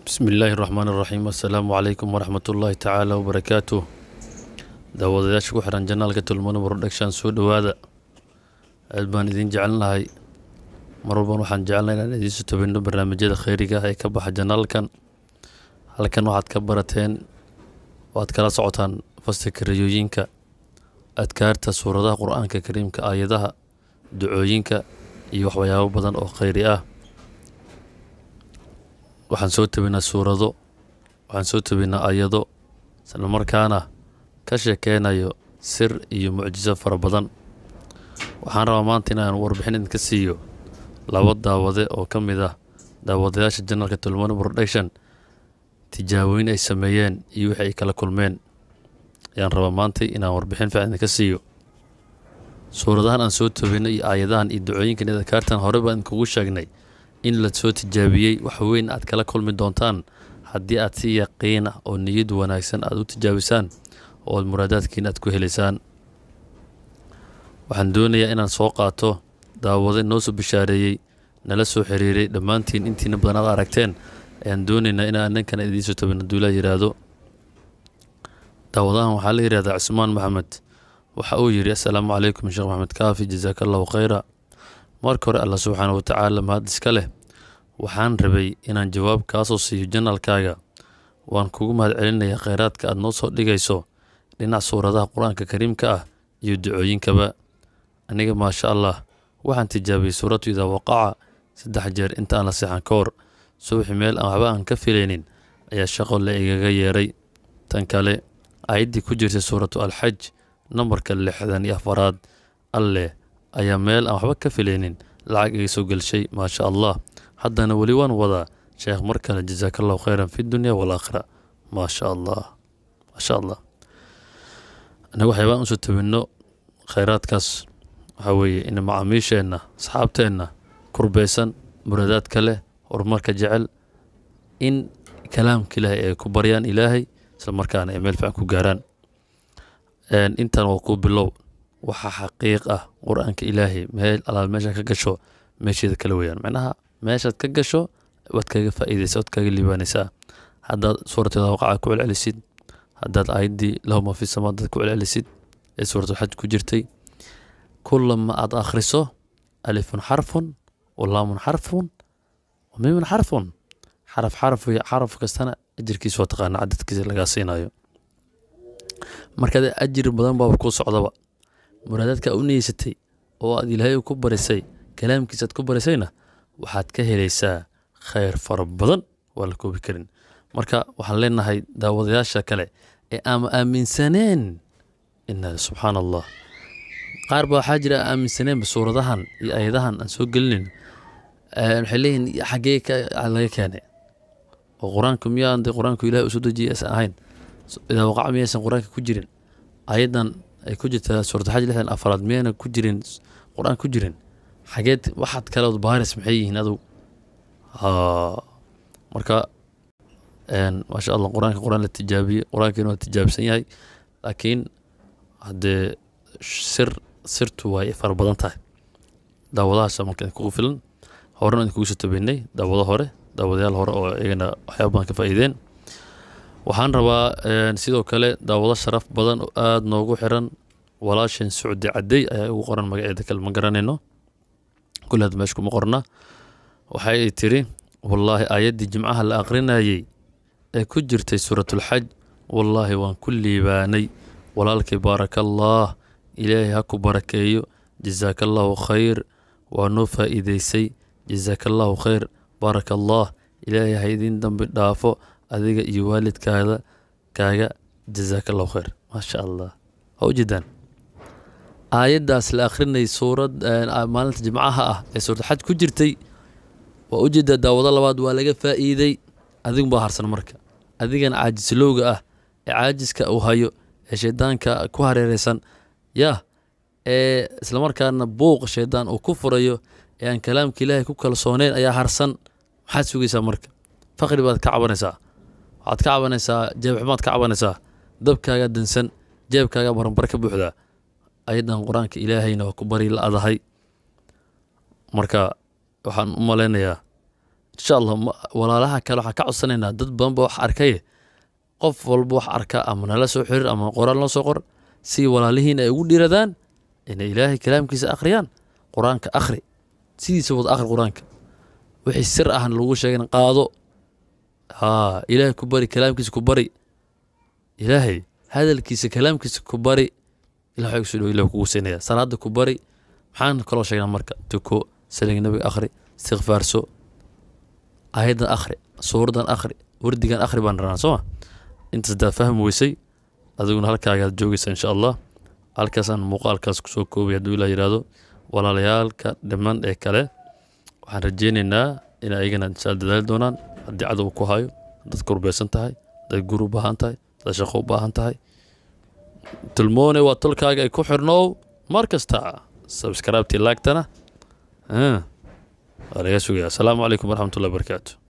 bismi illaahi raxmaan iraxiim assalaamu calaykum waraxmat ullaahi tacaala wabarakaatuh daawadayaasha ku xiran janaalka tulmano production soo dhowaada aad baan idiin jecelnahay mar walban waxaan jecelnay inaan idiinsu tabino barnaamijyada kheyriga ah ee ka baxa janaalkan halkan waxaad ka barateen waad kala socotaan fasirka rayooyinka adkaarta suuradaha qur-aanka kariimka aayadaha ducooyinka iyo waxyaabo badan oo kheyri ah waxaan soo tabinaa suurado waxaan soo tabinaa ayado islamarkaana ka sheekeynayo sir iyo mucjiso fara badan waxaan rabaa maanta inaan warbixin idinka siiyo laba daawade oo ka mid ah daawadayaasha janalka tulmano production tijaabooyin ay sameeyeen iyo wixii ay kala kulmeen ayaan rabaa maanta inaan warbixin fiican idinka siiyo suuradahan aan soo tabino iyo aayadahan iyo ducooyinkan iyo adkaartan hore baan idinkugu sheegnay in la soo tijaabiyey wax weyn aad kala kulmi doontaan haddii aad si yaqiina oo niyad wanaagsan aad u tijaabisaan oo aad muraadaadkiina aad ku helaysaan waxaan doonayaa inaan soo qaato daawade noo soo bishaareeyey nala soo xiriiray dhammaantiin intiina badan aad aragteen ayaan doonaynaa inaan ninkan idiin soo tabin hadduu la yidhaahdo daawadahan waxaa la yidhahdaa cusmaan maxamed waxa uu yidhi assalaamu calaykum sheekh maxamed kaafi jasaaka allahu khayra marka hore allah subxaana wa tacaala mahad iska leh waxaan rabay inaan jawaab kaasoo siiyo janalkaaga waan kugu mahad celinayaa kheyraadka aad noo soo dhigayso dhinac suuradaha qur-aanka kariimka ah iyo ducooyinkaba aniga maasha allah waxaan tijaabiyey suuratu idaa waqaca saddex jeer inta aan la seexan ka hor subaxi meel aan waxba aan ka filaynin ayaa shaqo la igaga yeeray tan kale aayaddii ku jirtay suuratu alxaj nambarka lixdan iyo afaraad alleh ayaa meel aan waxba ka filaynin lacag iga soo gelshay maasha allah haddana weli waan wadaa sheekh mar kale jasaaka allahu khayran fi dunya walaakhira maasha allah maasha allah anaga waxyaabaan usoo tabinno khayraadkaas waxaa weeye in macaamiisheenna asxaabteenna kurbeysan muraadaadka leh horumarka jecel in kalaamka ilaahay ay ku baryaan ilaahay isla markaana ay meel fiican ku gaaraan intan waa kuu bilow waxaa xaqiiq ah qur-aanka ilaahay meel alaal meeshaad ka gasho meesheeda kala weyaan macnaha meeshaad ka gasho waad kaga faa'iidaysa waad kaga liibaanaysaa haddaad suurateeda waqaca ku celcelisid haddaad aayaddii lahuma fi samaadaad ku celcelisid ee suuratulxaj ku jirtay kulama aad akhriso alifun xarfun walaamun xarfun wamimun xarfun xaraf xaraf xaraf kastana ajirkiisa waa taqaana cadadkiisa lagaa siinayo markaad ajir badan baaba kuu socdaba muraadaadka u niyeysatay oo aad ilaahay ku barisay kalaamkiisa aad ku barisayna waxaad ka helaysaa khayr fara badan waa la koobi karin marka waxaan leenahay daawadayaasha kale ee aama aaminsaneen ina subxaana allah qaar ba waxaa jira aaminsaneenba suuradahan iyo ayadahan aan soo gelinin waxay leeyihin xaggee laga keenay oo qur-aanka miyaan de qur-aanku ilahay usoo dejiyay aysan ahayn idaa waqaca miyaysan qur-aanka ku jirin ayadan ay ku jirtaa suurataxaj lixdan afaraad miyayna ku jirin qur-aan ku jirin xageed waxaad kaleod baaris maxay yihiin adugu marka maasha allah qur-aanka qur-aan la tijaabiyey qur-aankiina waa tijaabsan yahay laakiin haddee sir sirtu way fara badan tahay daawadahaasa marka idinkugu filan horena idinkugu soo tabeynay daawado hore daawadayaal hore oo iyagana waxyaaba badan ka faa'iideen waxaan rabaa sidoo kale daawado sharaf badan oo aada noogu xiran walaashan socdi cadey ayaa ugu qoran magaceeda kale ma garanayno kulli hadda meesha kuma qorna waxa ay tiri wallaahi aayaddii jimcaha la aqrinayey ee ku jirtay suuratulxaj wallaahi waan ku liibaanay walaalkay baarakallah ilaahay ha ku barakeeyo jasaaka allahu khayr waa noo faa'iidaysay jasaaka allahu khayr baaraka allah ilaahay ha idiin dambi dhaafo adiga iyo waalidkaada kaaga jasaaka allahu khayr maasha allah ha u jeedaan aayaddaas la akhrinay suurad maalinta jimcaha ah ee suuratulxaj ku jirtay waa u jeedaa daawado labaad waa laga faa'iiday adigun baa harsan marka adigana caajislowga ah ee caajiska uu hayo ee shaydaanka ku hareereysan yah ee islamarkaana buuq shaydaan uu ku furayo ee aan kalaamka ilaahay ku kalsooneyn ayaa harsan maxaad sugaysaa marka faqri baad ka cabanaysaa waxaad ka cabanaysaa jeebxumaad ka cabanaysaa dabkaaga dansan jeebkaaga baranbar ka buuxdaa ayadan qur-aanka ilaahayna waa ku bari la adahay marka waxaan u malaynayaa insha allah walaalaha kale waxaan ka codsanaynaa dad badan ba wax arkaye qof walba wax arka ama nala soo xiriir ama qoraal noo soo qor si walaalihiin ay ugu dhiiradaan inay ilaahay kalaamkiisa akhriyaan qur-aanka akhri sidiisa wada akhri qur-aanka wixii sir ahna lagu sheegin qaado haa ilaahay ku bari kalaamkiisa ku bari ilaahay hadalkiisa kalaamkiisa ku bari ilah waxay kusoo dhow ilah kugu siinaya salaada ku bari maxaan kaloo sheegnaa marka tuko saliga nabiga akhri istikfaarso aayaddan akhri suuradan akhri wardigan akhri baan ranaa sooma intaas daa fahmi weysay adiguna halkaagaad joogaysa insha allah halkaasaan muuqaalkaas kusoo koobay hadduu ilah yidhaahdo walaalayaalka dhiman ee kale waxaan rajeynaynaa in ayagana insha dadaali doonaan haddii cadow ku hayo dad kurbeysan tahay dad gur u baahan tahay dad shaqo u baahan tahay tilmoone waa tolkaaga ay ku xirnoow mar kasta sabskraibtii laagtana waa laga sugaya asalaamu calaykum waraxmatullahi wabarakaatu